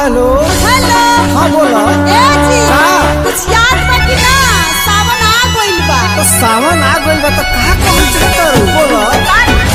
Hello hello हाँ बोला ए जी हाँ। कुछ याद बा कि ना सावन आ गइल बा तो सावन आ गइल बा तो कहा कहल चाहता बोला का